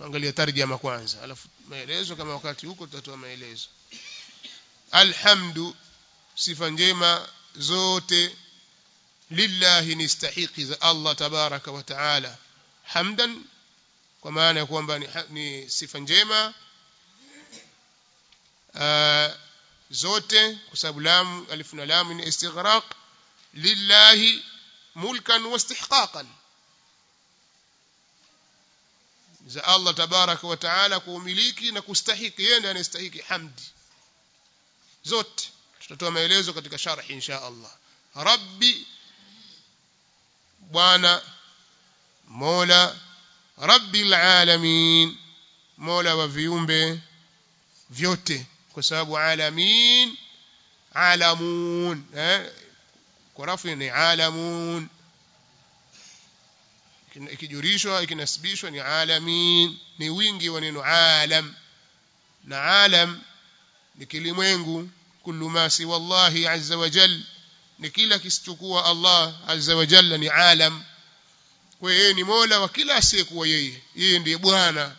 angalia tarjama kwanza alafu maelezo kama wakati huko tutatoa maelezo alhamdu sifa njema zote lillahi ni stahiki za Allah tabaraka wa taala hamdan kwa maana ya kwamba ni, ni sifa njema uh, zote kwa sababu lam alif na lam ni istighraq lillahi mulkan wa istihqaqan za Allah tabaraka wa taala kuumiliki na kustahiki yeye ndiye anastahiki hamdi zote tutatoa maelezo katika sharhi insha Allah rabbi bwana mola rabbil alamin mola wa viumbe vyote kwa sababu alamin alamun eh kwa rafu ni alamun ikijurishwa ikinasibishwa ni alamin ni wingi wa neno alam na alam ni kilimwengu kullu ma si wallahi azza wa jal ni kila kisichokuwa Allah azza wa jalla ni alam kwa yeye ni mola wa kila asiyekuwa yeye yeye ndiye bwana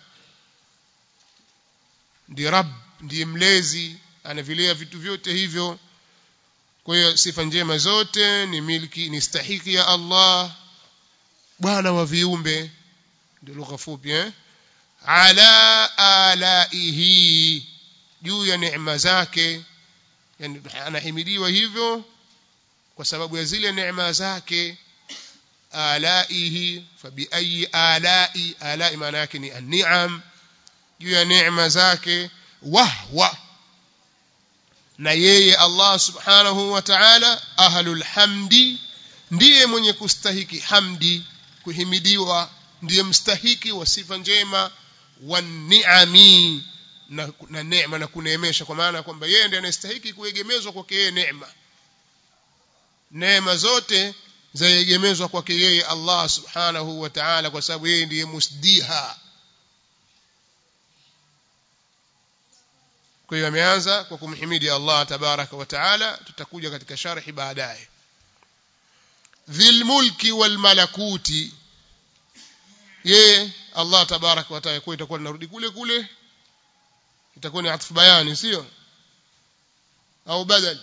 ndiye rabb ndiye mlezi anavilea vitu vyote hivyo kwa hiyo sifa njema zote ni milki ni stahiki ya Allah bwana wa viumbe ndio lugha fupi eh ala alaihi juu ya neema zake yani anahimidiwa hivyo kwa sababu ya zile neema zake alaihi fabi ayi alai alai maana yake ni an-ni'am juu ya neema zake wahwa na yeye Allah subhanahu wa ta'ala ahlul hamdi ndiye mwenye kustahiki hamdi kuhimidiwa ndiye mstahiki wa sifa njema wa ni'ami na, na neema na kuneemesha kwa maana kwamba yeye ndiye anastahiki kuegemezwa kwake yeye neema neema zote zaegemezwa kwake yeye Allah subhanahu wa ta'ala kwa sababu yeye ndiye musdiha kwa hiyo ameanza kwa kumhimidi Allah tabaraka wa taala tutakuja katika sharhi baadaye dhil mulki wal malakuti yeye Allah tabaraka wa taala kwa itakuwa tunarudi kule kule itakuwa ni atfu bayani sio au badal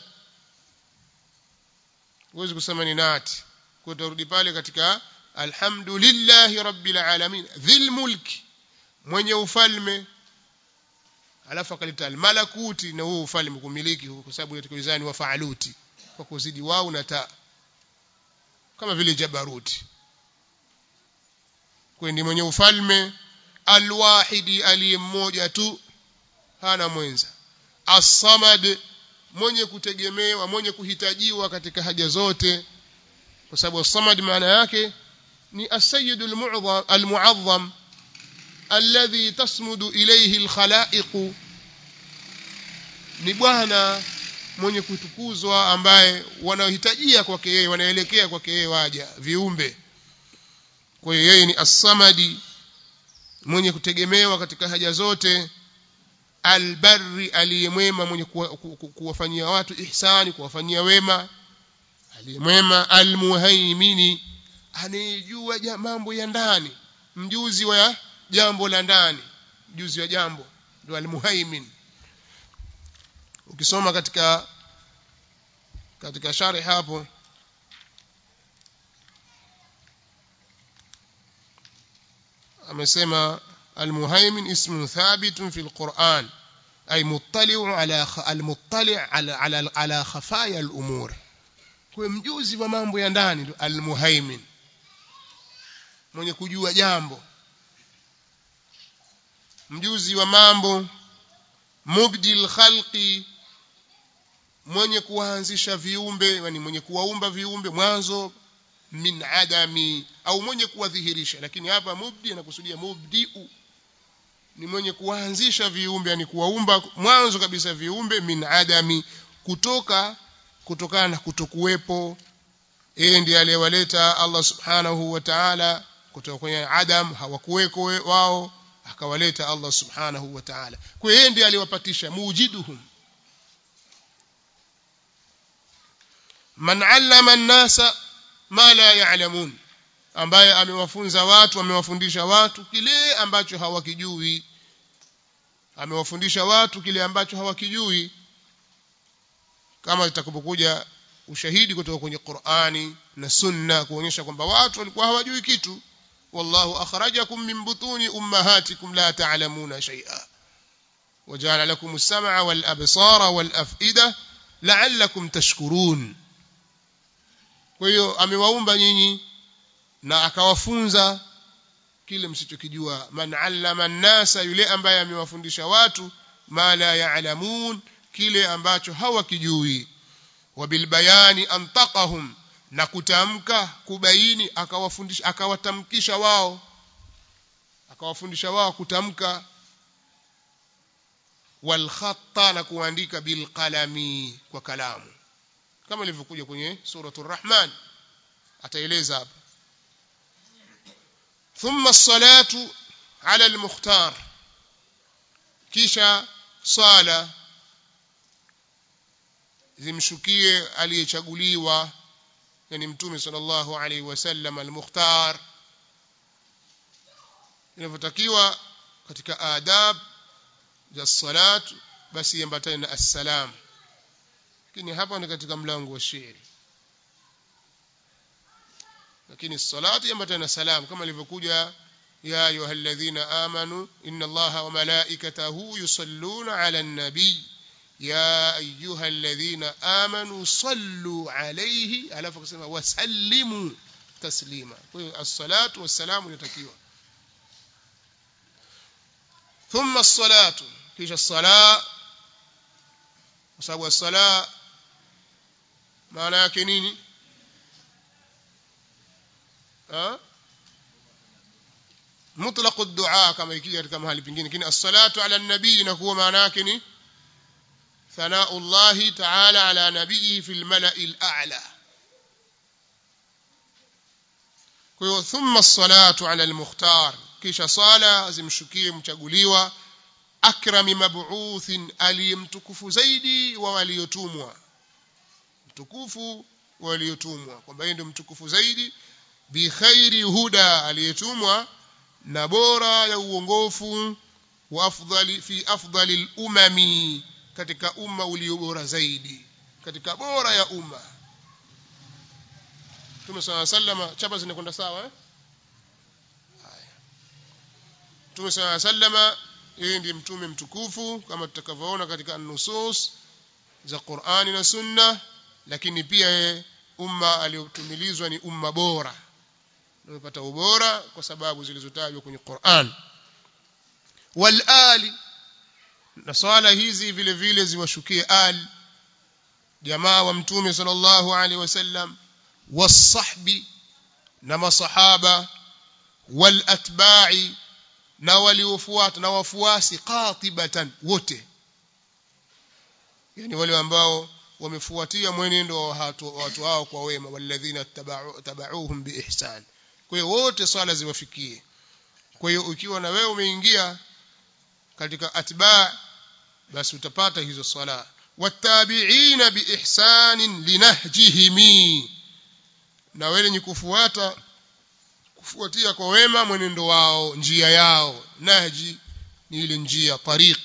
huwezi kusema ni nati kwa tutarudi pale katika alhamdulillahi rabbil alamin dhil mulki mwenye ufalme alafu akaleta almalakuti na huo ufalme kumiliki kwa sababu katika wizani wa faaluti kwa kuzidi wao na ta kama vile jabaruti kwa ndi mwenye ufalme alwahidi aliye mmoja tu hana mwenza as-samad mwenye kutegemewa mwenye kuhitajiwa katika haja zote kwa sababu as-samad maana yake ni as-sayyidul mu'azzam al-mu'azzam alladhi tasmudu ilayhi alkhalaiq ni bwana mwenye kutukuzwa ambaye wanahitajia kwake yeye wanaelekea kwake yeye waja viumbe kwa hiyo yeye ni as-samadi mwenye kutegemewa katika haja zote albarri aliyemwema mwenye kuwafanyia watu ihsani kuwafanyia wema aliyemwema almuhaimini anayejua mambo ya ndani mjuzi wa jambo la ndani juzi wa jambo ndio almuhaimin ukisoma katika katika shari hapo amesema almuhaimin ismun thabitun fi alquran ay muttali'u ala almuttali' ala ala, ala khafaya alumur kwa mjuzi wa mambo ya ndani almuhaimin mwenye kujua jambo mjuzi wa mambo mubdil khalqi mwenye kuanzisha viumbe yani mwenye kuwaumba viumbe mwanzo min adami au mwenye kuwadhihirisha lakini hapa mubdi anakusudia mubdiu ni mwenye kuanzisha viumbe yani kuwaumba mwanzo kabisa viumbe min adami kutoka kutokana na kutokuwepo yeye ndiye aliyewaleta Allah subhanahu wa ta'ala kutoka kwenye adam hawakuweko wao akawaleta Allah subhanahu wa ta'ala kwa yeye ndiye aliwapatisha mujiduhum man allama an-nasa ma la ya'lamun ambaye amewafunza watu amewafundisha watu kile ambacho hawakijui amewafundisha watu kile ambacho hawakijui kama itakapokuja ushahidi kutoka kwenye Qur'ani na Sunna kuonyesha kwamba watu walikuwa hawajui kitu wallahu akhrajakum min butuni ummahatikum la ta'lamuna shay'a وجعل لكم السمع والأبصار والأفئدة لعلكم تشكرون kwa hiyo amewaumba nyinyi na akawafunza kile msichokijua man allama an-nasa yule ambaye amewafundisha watu ma la ya'lamun kile ambacho hawakijui wabilbayani antaqahum na kutamka kubaini akawafundisha akawatamkisha wao akawafundisha wao kutamka walkhatta na kuandika bilqalami kwa kalamu kama ilivyokuja kwenye suratul rahman ataeleza hapa thumma as-salatu ala al-mukhtar kisha sala zimshukie aliyechaguliwa yani mtume sallallahu alaihi wasallam al-mukhtar inavyotakiwa katika adab za salat basi iambatane na assalam lakini hapa ni katika mlango wa shairi lakini salati iambatane na salam kama ilivyokuja ya ayyuhalladhina amanu inna allaha wa malaikatahu yusalluna ala an-nabiy يا أيها الذين آمنوا صلوا عليه ألا فقسم وسلموا تسليما الصلاة والسلام يتكيوا ثم الصلاة كيش الصلاة وصاب الصلاة معنى يكنيني ها مطلق الدعاء كما يكي كما هل بنجين كني الصلاة على النبي نكو معنى يكني ثناء الله تعالى على نبيه في الملأ الأعلى ثم الصلاة على المختار كيش صالة زمشكي مchaguliwa akrami mab'uthin aliyemtukufu zaidi wa waliotumwa mtukufu waliotumwa kwamba yeye ndio mtukufu zaidi bi khairi huda aliyetumwa na bora ya uongofu wa afdali fi afdali al-umami katika umma ulio bora zaidi katika bora ya umma Mtume صلى sallama chapa zinakwenda sawa eh haya Mtume صلى sallama yeye ndiye mtume mtukufu kama tutakavyoona katika nusus za Qur'ani na Sunna lakini pia yeye umma aliotumilizwa ni umma bora umepata ubora kwa sababu zilizotajwa kwenye Qur'an wal ali na swala hizi vile vile ziwashukie al jamaa wa mtume sallallahu alaihi wasallam wasahbi na masahaba wal atba'i na waliofuata na wafuasi qatibatan wote yani wale ambao wamefuatia mwenendo wa watu hao kwa wema walladhina tabauhum biihsan kwa hiyo wote swala ziwafikie kwa hiyo ukiwa na wewe umeingia katika atba basi utapata hizo swala watabiina biihsanin linahjihim na wale ni kufuata kufuatia kwa wema mwenendo wao njia yao nahji ni ile njia tariq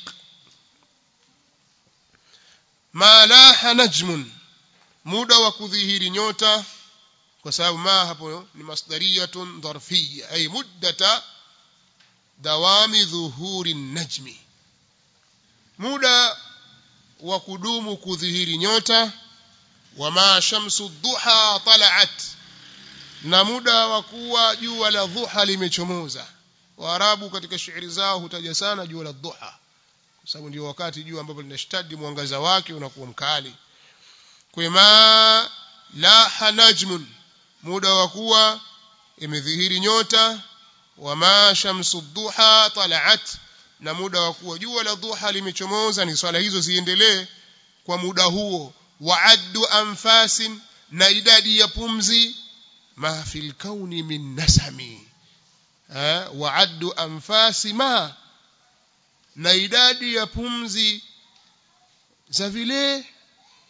ma laha najmun muda wa kudhihiri nyota kwa sababu ma hapo ni masdariyatun dharfiyya ay muddata dawami dhuhuri najmi muda wa kudumu kudhihiri nyota wama shamsu duha talaat na muda wa kuwa jua la dhuha limechomoza waarabu katika shairi zao hutaja sana jua la dhuha kwa sababu ndio wakati jua ambapo linashtadi mwangaza wake unakuwa mkali kwema la najmun muda wa kuwa imedhihiri nyota wama shamsu duha talaat na muda wa kuwa jua la dhuha limechomoza ni swala hizo ziendelee kwa muda huo waaddu anfasin na idadi ya pumzi ma fil kauni min nasami waaddu anfasi ma na idadi ya pumzi za vile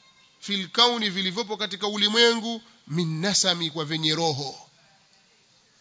fil kauni vilivyopo katika ulimwengu min nasami kwa venye roho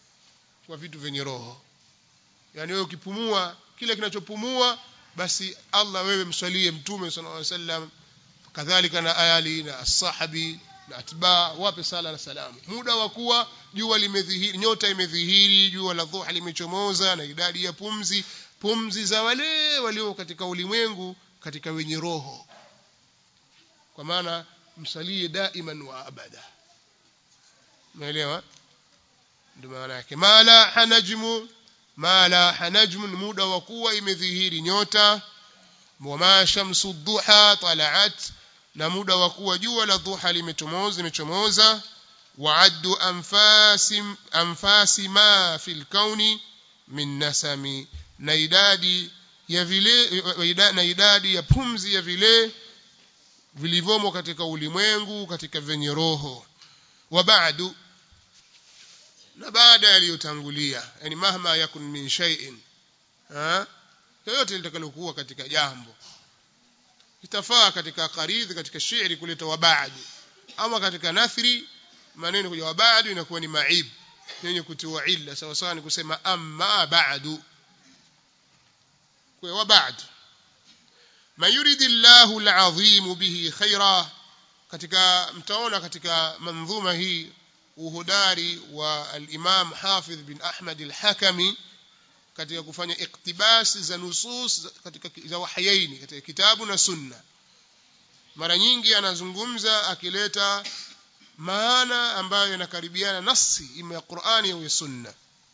kwa vitu vyenye roho yani wewe ukipumua kile kinachopumua basi Allah wewe mswalie mtume sallallahu alaihi wasallam kadhalika na ayali na ashabi na atba wape sala na salamu muda wa kuwa jua limedhihiri nyota imedhihiri jua la dhuha limechomoza na idadi ya pumzi pumzi za wale walio katika ulimwengu katika wenye roho kwa maana msalie daiman wa abada umeelewa ndio maana yake mala hanajmu mala hanajmu muda wa kuwa imedhihiri nyota wama shamsu duha talaat na muda wa kuwa jua la dhuha limechomoza limechomoza waaddu anfasi anfasi ma fil kauni min nasami na idadi ya vile na idadi ya pumzi ya vile vilivyomo katika ulimwengu katika venye roho wa ba'du na baada yaliyotangulia yani mahma yakun min shay'in ha yoyote litakalokuwa katika jambo itafaa katika qaridhi katika shairi kuleta wa ba'du ama katika nathri maneno kuja wa ba'du inakuwa ni maib yenye kutiwa illa sawa sawa ni kusema amma ba'du kwa wa ba'du man yuridillahu al'azim bihi khaira katika mtaona katika manzuma hii uhodari wa al-Imam Hafidh bin Ahmad al-Hakami katika kufanya iktibasi za nusus katika za wahayaini katika kitabu na sunna mara nyingi anazungumza akileta maana ambayo yanakaribiana nasi ima ya Qur'ani au ya sunna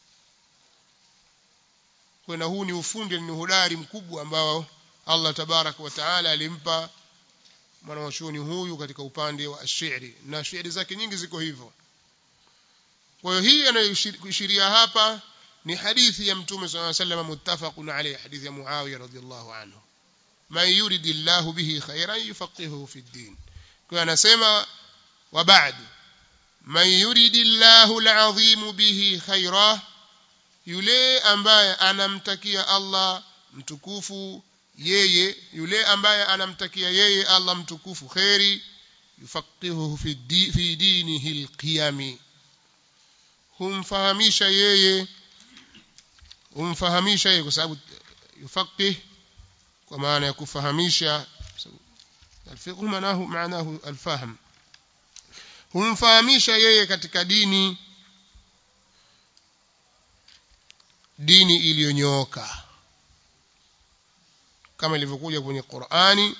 kwa huu ni ufundi ni uhodari mkubwa ambao Allah tabarak wa taala alimpa mwanachuoni huyu katika upande wa shairi na shairi zake nyingi ziko hivyo kwa hiyo hii anayoishiria hapa ni hadithi ya mtume صلى الله عليه وسلم muttafaqun alayhi hadithi ya Muawiya radhiyallahu anhu man yuridillahu bihi khairan yufaqihuhu fi din kwa anasema wa ba'd man yuridillahu al'azim bihi khaira yule ambaye anamtakia Allah mtukufu yeye yule ambaye anamtakia yeye Allah mtukufu khairi yufaqihuhu fi di, fi dinihi alqiyami humfahamisha yeye humfahamisha yeye kwa sababu yufaqih kwa maana ya kufahamisha الفقه معناه معناه الفهم humfahamisha yeye katika dini dini iliyonyooka kama ilivyokuja kwenye Qur'ani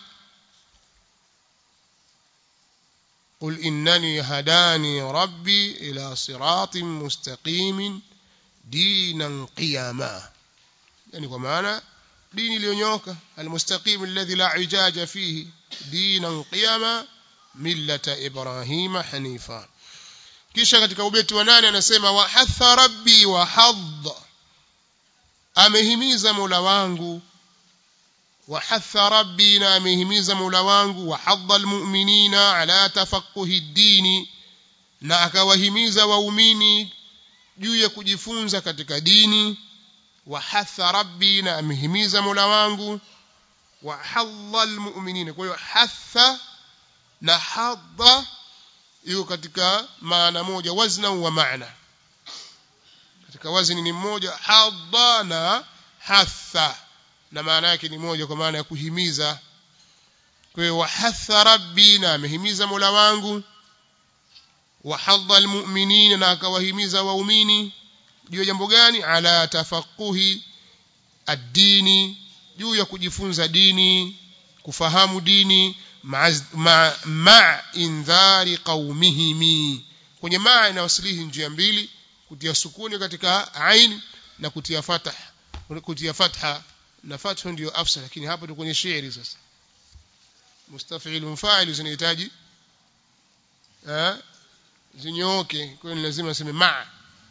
قل إنني هداني ربي إلى صراط مستقيم دينا قياما يعني كما دين اليونيوكا المستقيم الذي لا عجاج فيه دينا قياما ملة إبراهيم حنيفا kisha katika ubeti wa nane anasema wahatha rabbi wa hadd amehimiza mola wangu wahatha rabbi na amehimiza mola wangu wahadha almu'minina ala tafaqquhi ddini na akawahimiza waumini juu ya kujifunza katika dini wahatha rabbi na amehimiza mola wangu wahadha almu'minina kwa hiyo hatha na hadha iko katika maana moja wazna wa maana katika wazni ni mmoja hadha na hatha na maana yake ni moja kwa maana ya kuhimiza kwa hiyo wahatha rabbi na amehimiza mola wangu wahadha almu'minina na akawahimiza waumini juu ya jambo gani ala tafaquhi ad-dini juu ya kujifunza dini kufahamu dini ma ma indhari qaumihim kwenye maa inawasilihi njia mbili kutia sukuni katika ain na kutia fatha kutia fatha na fatha ndio afsa lakini hapa tu kwenye shairi sasa mustafil mfa'il zinahitaji eh zinyooke kwa hiyo lazima aseme ma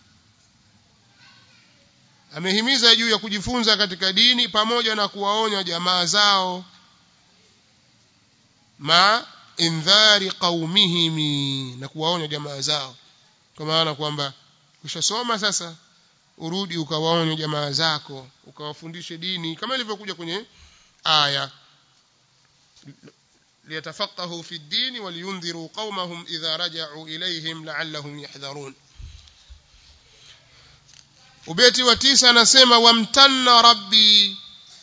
amehimiza juu ya kujifunza katika dini pamoja na kuwaonya jamaa zao ma indhari qaumihim na kuwaonya jamaa zao kwa maana kwamba ukishasoma sasa urudi ukawaonya jamaa zako ukawafundishe dini kama ilivyokuja kwenye aya liyatafaqahu fi ddini waliyundhiru qaumahum idha raja'u ilayhim la'allahum yahdharun ubeti wa tisa anasema wamtanna rabbi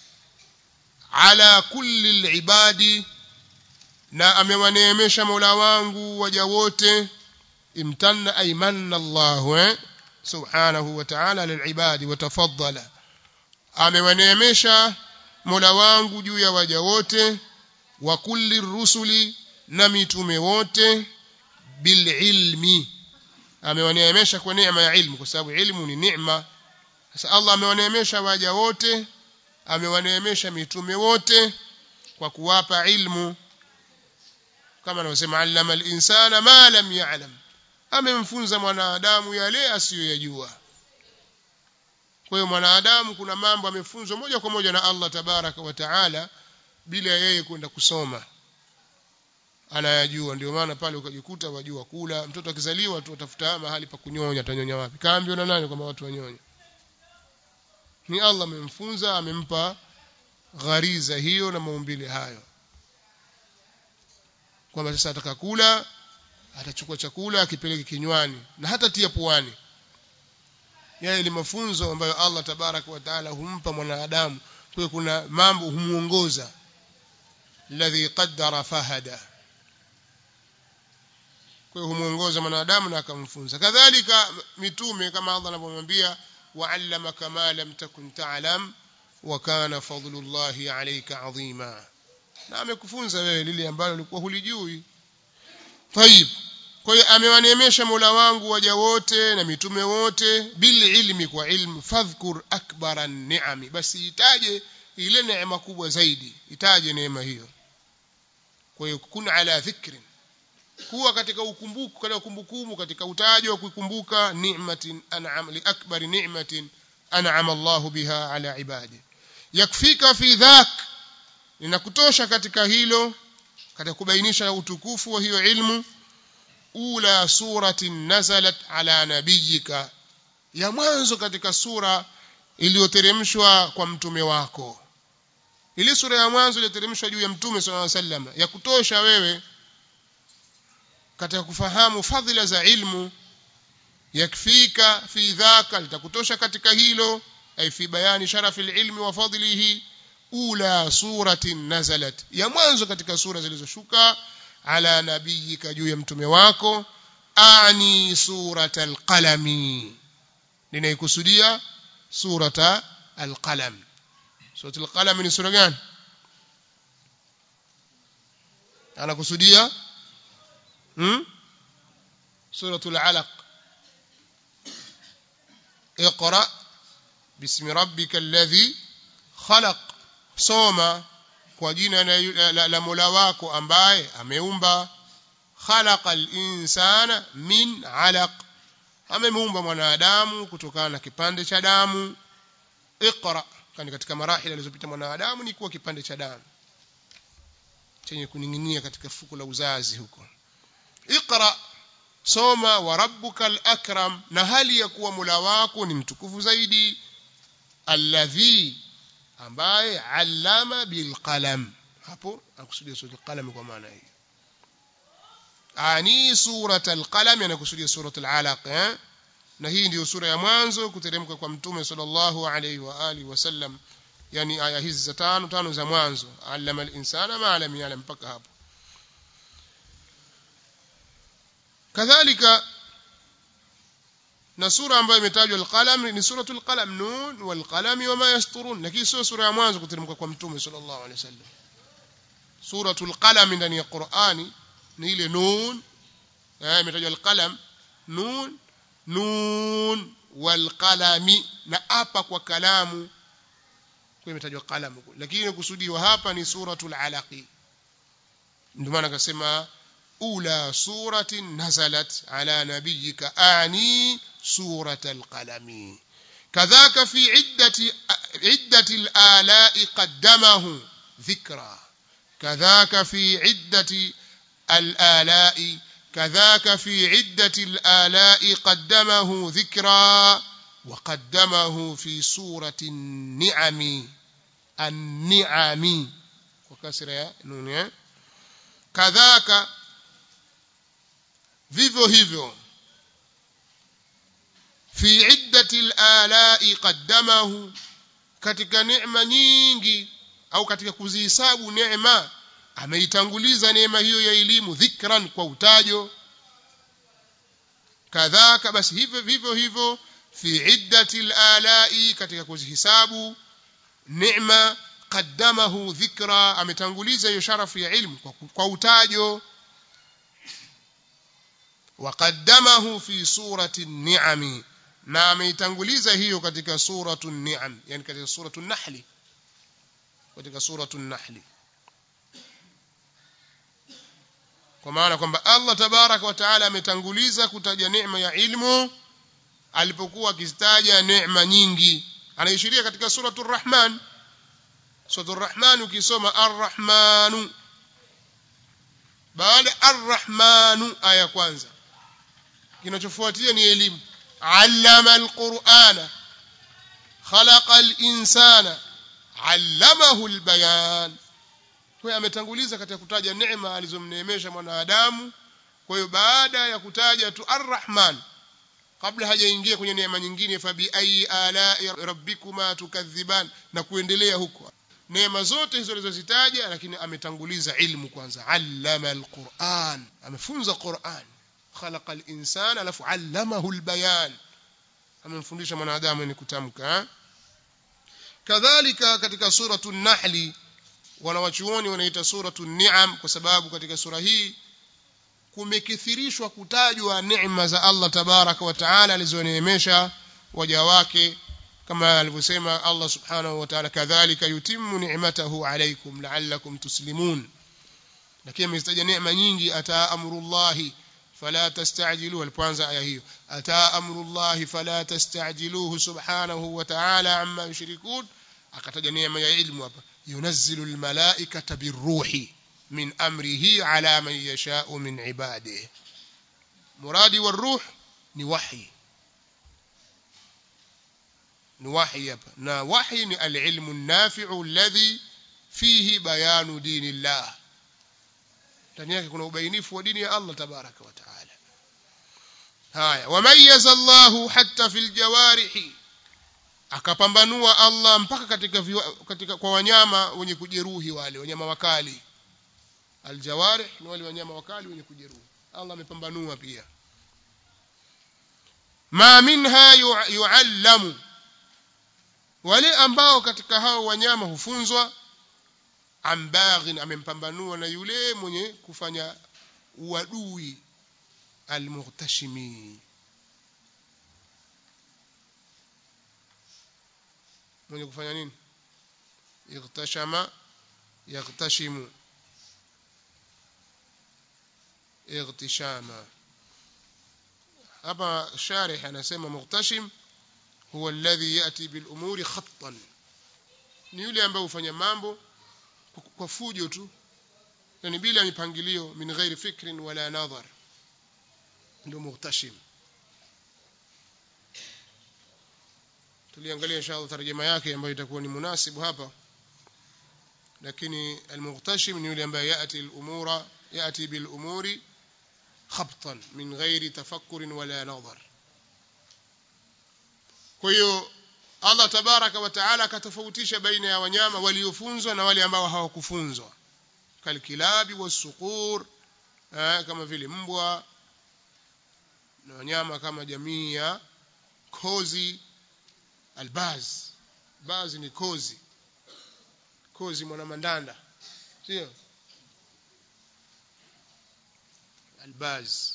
ala kulli alibadi na amewaneemesha mola wangu waja wote imtanna ay manna Allah eh? subhanahu wa ta'ala lilibadi wa tafaddala amewaneemesha mola wangu juu ya waja wote wa kulli rusuli na mitume wote bililmi amewaneemesha kwa neema ya ilmu kwa sababu ilmu ni neema sasa Allah amewaneemesha waja wote amewaneemesha mitume wote kwa kuwapa ilmu kama anavyosema allama al-insana ma lam ya'lam amemfunza mwanadamu yale asiyoyajua kwa hiyo mwanadamu kuna mambo amefunzwa moja kwa moja na Allah tabaraka wa taala bila yeye kwenda kusoma anayajua ndio maana pale ukajikuta wajua kula mtoto akizaliwa tu atafuta mahali pa kunyonya atanyonya wapi kaambiwa na nani kwamba watu wanyonya ni Allah amemfunza amempa ghariza hiyo na maumbile hayo kwamba sasa atakakula atachukua chakula akipeleke kinywani na hata tia puani yale ni mafunzo ambayo Allah tabaraka wa taala humpa mwanadamu kwa kuna mambo humuongoza alladhi qaddara fahada kwa hiyo humuongoza mwanadamu na akamfunza kadhalika mitume kama Allah anavyomwambia wa'allamaka ma lam takun ta'lam wa kana fadlullahi alayka adhima na amekufunza wewe lile ambalo ulikuwa hulijui tayib kwa hiyo amewaneemesha Mola wangu waja wote na mitume wote bil ilmi kwa ilmu fadhkur akbara ni'ami basi itaje ile neema kubwa zaidi itaje neema hiyo kwa hiyo kun ala dhikrin kuwa katika ukumbuku katika kumbukumbu katika utajo wa kukumbuka ni'matin an'am li akbari ni'matin an'ama Allahu biha ala ibadi yakfika fi dhak linakutosha katika hilo katika kubainisha utukufu wa hiyo ilmu ula suratin nazalat ala nabiyika ya mwanzo katika sura iliyoteremshwa kwa mtume wako ile sura ya mwanzo iliyoteremshwa juu ya mtume sallallahu alaihi wasallam ya kutosha wewe katika kufahamu fadhila za ilmu yakfika fi dhaka litakutosha katika hilo ay fi bayani sharafi ilmi wa fadlihi ula suratin nazalat ya mwanzo katika sura zilizoshuka ala nabiyika juu ya mtume wako ani surata alqalami ninaikusudia surata alqalam surata alqalam ni sura gani anakusudia hmm? suratul alaq اقرأ باسم ربك الذي خلق soma kwa jina la, la, la Mola wako ambaye ameumba khalaqal insana min alaq amemuumba mwanadamu kutokana na kipande cha damu iqra kani katika marahili alizopita mwanadamu ni kuwa kipande cha damu chenye kuning'inia katika fuko la uzazi huko iqra soma wa rabbukal akram na hali ya kuwa Mola wako ni mtukufu zaidi alladhi ambaye allama bilqalam hapo akusudia sura alqalam kwa maana hii ani surat alqalam anakusudia surat alalaq eh? na hii ndio sura ya mwanzo kuteremka kwa mtume sallallahu alayhi wa alihi wasallam yani aya hizi za tano tano za mwanzo allama alinsana ma lam ya'lam mpaka hapo kadhalika na sura ambayo imetajwa al-qalam ni suratul qalam nun wal qalami wama yasturun lakini sio sura ya mwanzo kuteremka kwa mtume sallallahu alaihi wasallam suratul qalam ndani ya Qur'ani ni ile nun eh imetajwa al-qalam nun nun wal qalami na hapa kwa kalamu kwa imetajwa qalam lakini kusudiwa hapa ni suratul alaqi ndio maana akasema أولى سورة نزلت على نبيك أعني سورة القلم كذاك في عدة عدة الآلاء قدمه ذكرى كذاك في عدة الآلاء كذاك في عدة الآلاء قدمه ذكرى وقدمه في سورة النعم النعم وكسر يا نون كذاك vivyo hivyo fi iddati al-ala'i qaddamahu katika neema nyingi au katika kuzihesabu neema ameitanguliza neema hiyo ya elimu dhikran kwa utajo kadhaka basi hivyo vivyo hivyo fi iddati al-ala'i katika kuzihesabu neema qaddamahu dhikra ametanguliza hiyo sharafu ya ilmu kwa, kwa utajo وقدمه في سورة النعم na ameitanguliza hiyo katika suratu ni'am yani katika suratu nahli katika suratu nahli kwa maana kwamba Allah tabaraka wa taala ametanguliza kutaja neema ya ilmu alipokuwa akizitaja neema nyingi anaishiria katika suratu rahman suratu rahman ukisoma arrahmanu baada arrahmanu aya kwanza kinachofuatia ni elimu allama alqur'ana khalaqa alinsana allamahu albayan kwa ametanguliza katika kutaja neema alizomneemesha mwanadamu kwa hiyo baada ya kutaja tu arrahman kabla hajaingia kwenye neema nyingine fa bi ayi ala'i rabbikuma tukadhiban na kuendelea huko neema zote hizo alizozitaja lakini ametanguliza ilmu kwanza allama alquran amefunza quran khalaqa al-insan alafu allamahu al-bayan amemfundisha mwanadamu ni kutamka kadhalika katika suratu an-nahl wanawachuoni wanaita suratu an-ni'am kwa sababu katika sura hii kumekithirishwa kutajwa neema za Allah tabaraka wa taala alizoneemesha waja wake kama alivyosema Allah subhanahu wa ta'ala kadhalika yutimmu ni'matahu alaykum la'allakum tuslimun lakini amezitaja neema nyingi ataa amrullahi فلا تستعجلوه البوانزا آية هي أتى أمر الله فلا تستعجلوه سبحانه وتعالى عما يشركون أكتج نعمة علم ينزل الملائكة بالروح من أمره على من يشاء من عباده مرادي والروح نوحي نوحي نوحي العلم النافع الذي فيه بيان دين الله ndani yake kuna ubainifu wa dini ya Allah tabaraka wa taala haya wamayyaza Allahu hatta fil jawarihi akapambanua Allah mpaka katika, viwa, katika kwa wanyama wenye kujeruhi wale wanyama wakali aljawarih ni wale wanyama wakali wenye kujeruhi Allah amepambanua pia ma minha yuallamu wale ambao katika hao wanyama hufunzwa ambaghin amempambanua na yule mwenye kufanya uadui almuhtashimi mwenye kufanya nini ightashama yaghtashimu ightishama hapa sharih anasema muhtashim huwa alladhi yati bil umuri khattan ni yule ambaye hufanya mambo kwa fujo tu yani bila mipangilio min ghairi fikrin wala nadhar ndio muhtashim tuliangalia inshallah tarjuma yake ambayo itakuwa ni munasibu hapa lakini almuhtashim ni yule ambaye yati al-umura yati bil umuri khabtan min ghairi tafakkur wala nadhar kwa hiyo Allah tabaraka wa taala akatofautisha baina ya wanyama waliofunzwa na wale ambao hawakufunzwa kalkilabi wasuqur kama vile mbwa na wanyama kama jamii ya kozi albaz bazi ni kozi kozi mwanamandanda sio albaz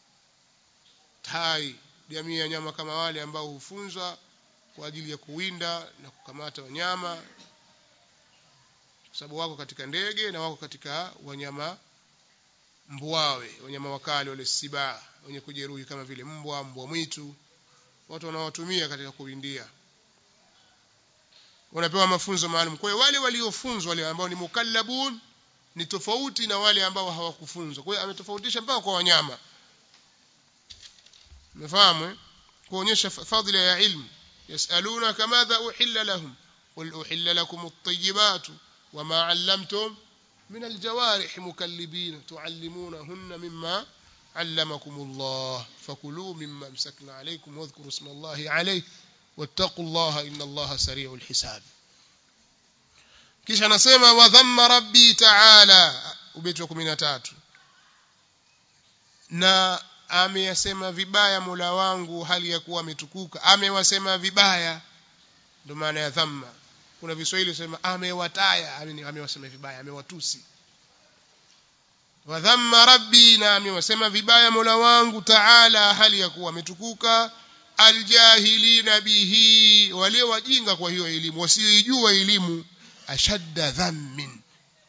tai jamii ya nyama kama wale ambao hufunzwa kwa ajili ya kuwinda na kukamata wanyama kwa sababu wako katika ndege na wako katika wanyama mbuawe wanyama wakali wale siba wenye kujeruhi kama vile mbwa mbwa mwitu watu wanaotumia katika kuwindia wanapewa mafunzo maalum kwa hiyo wale waliofunzwa wale ambao ni mukallabun ni tofauti na wale ambao hawakufunzwa kwa hiyo ametofautisha mpaka kwa wanyama umefahamu kuonyesha fadhila ya ilmu يسألونك ماذا أحل لهم قل أحل لكم الطيبات وما علمتم من الجوارح مكلبين تعلمونهن مما allamakumullah fakulu mimma amsakna alaykum wadhkuru isma Allahi alayhi wattaqullaha inna Allaha sari'ul hisab kisha anasema wa dhamma rabbi ta'ala ubeti wa 13 na ameyasema vibaya Mola wangu hali ya kuwa ametukuka amewasema vibaya ndio maana ya dhamma kuna viswahili sema amewataya amewasema vibaya amewatusi wadhamma rabbi na amewasema vibaya Mola wangu taala hali ya kuwa ametukuka aljahilina bihi wale wajinga kwa hiyo elimu wasioijua elimu ashadda dhammin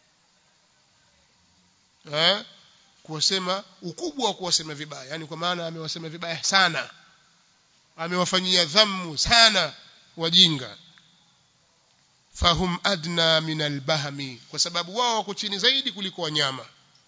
eh kuwasema ukubwa wa kuwasema vibaya yani kwa maana amewasema vibaya sana amewafanyia dhammu sana wajinga fahum adna min albahmi kwa sababu wao wako chini zaidi kuliko wanyama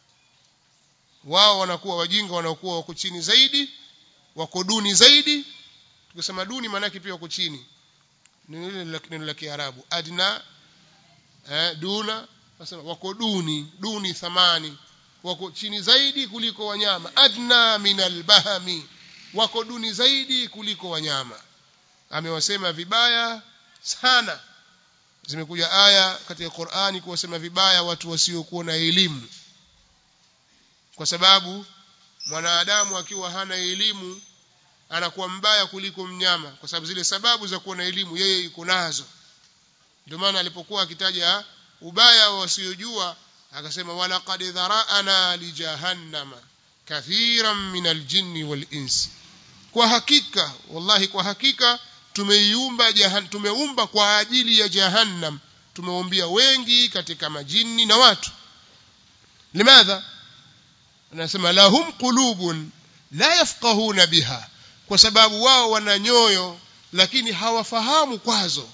wao wanakuwa wajinga wanakuwa wako chini zaidi wako duni zaidi tukisema duni maana pia wako chini ni ile neno la Kiarabu adna eh, duna nasema wako duni duni thamani wako chini zaidi kuliko wanyama adna min albahmi wako duni zaidi kuliko wanyama amewasema vibaya sana zimekuja aya katika Qur'ani kuwasema vibaya watu wasiokuwa na elimu kwa sababu mwanadamu akiwa hana elimu anakuwa mbaya kuliko mnyama kwa sababu zile sababu za kuwa na elimu yeye iko nazo ndio maana alipokuwa akitaja ubaya wa wasiojua akasema walaqad dhara'ana li jahannama kathiran min aljinni wal insi kwa hakika wallahi kwa hakika tumeiumba jahan tumeumba kwa ajili ya jahannam tumeumbia wengi katika majini na watu limadha anasema lahum qulubun la yafqahuna biha kwa sababu wao wana nyoyo lakini hawafahamu kwazo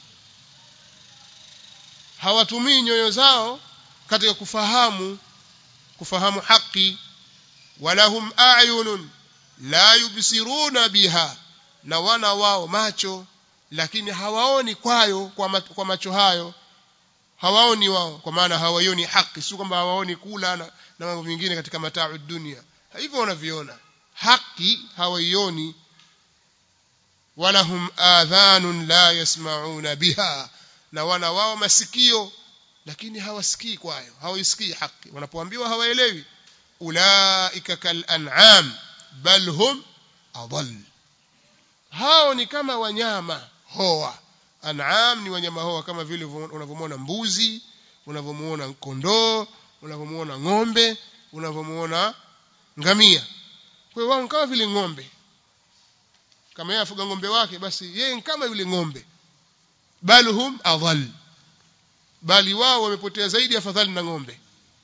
hawatumii nyoyo zao katika kufahamu kufahamu haki walahum a'yunun la yubsiruna biha na wana wao macho lakini hawaoni kwayo kwa, ma, kwa macho hayo hawaoni wao kwa maana hawaioni haki si kwamba hawaoni kula na, na mambo mengine katika mataa dunia hivyo wanaviona haki hawaioni walahum adhanun la yasmauna biha na wana wao masikio lakini hawasikii kwayo hawaisikii haki wanapoambiwa hawaelewi ulaika kal an'am bal hum adall hao ni kama wanyama hoa an'am ni wanyama hoa kama vile unavyomwona mbuzi unavyomuona kondoo unavyomuona ng'ombe unavyomuona ngamia kwa hiyo wao kama vile ng'ombe kama yeye afuga ng'ombe wake basi yeye kama vile ng'ombe bal hum adall bali wao wamepotea zaidi afadhali na ng'ombe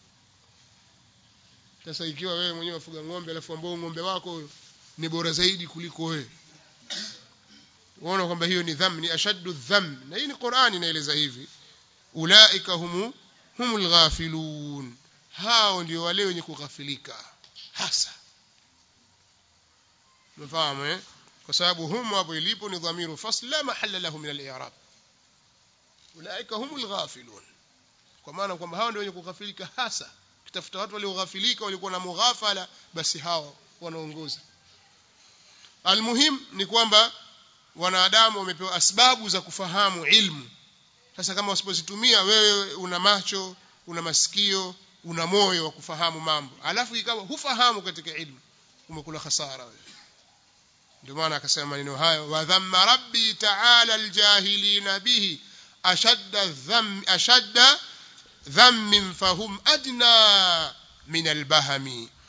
sasa ikiwa wewe mwenyewe wafuga ng'ombe alafu ambao ng'ombe wako ni bora zaidi kuliko wewe unaona kwamba hiyo ni dhambi ni ashaddu dhamb na hii ni Qur'ani inaeleza hivi ulaika humu humul ghafilun hao ndio wale wenye kughafilika hasa mfahamu eh kwa sababu humu hapo ilipo ni dhamiru fasl la mahalla lahu min al-i'rab ulaika humul ghafilun kwa maana kwamba hao ndio wenye kughafilika hasa kitafuta watu walioghafilika walikuwa na mughafala basi hao wanaongoza almuhim ni kwamba wanadamu wamepewa asbabu za kufahamu ilmu sasa kama usipozitumia wewe una macho una masikio una moyo wa kufahamu mambo alafu ikawa hufahamu katika ilmu umekula hasara wewe ndio maana akasema maneno hayo wa dhamma rabbi ta'ala aljahilina bihi ashadda dham ashadda dhammin fahum adna min albahami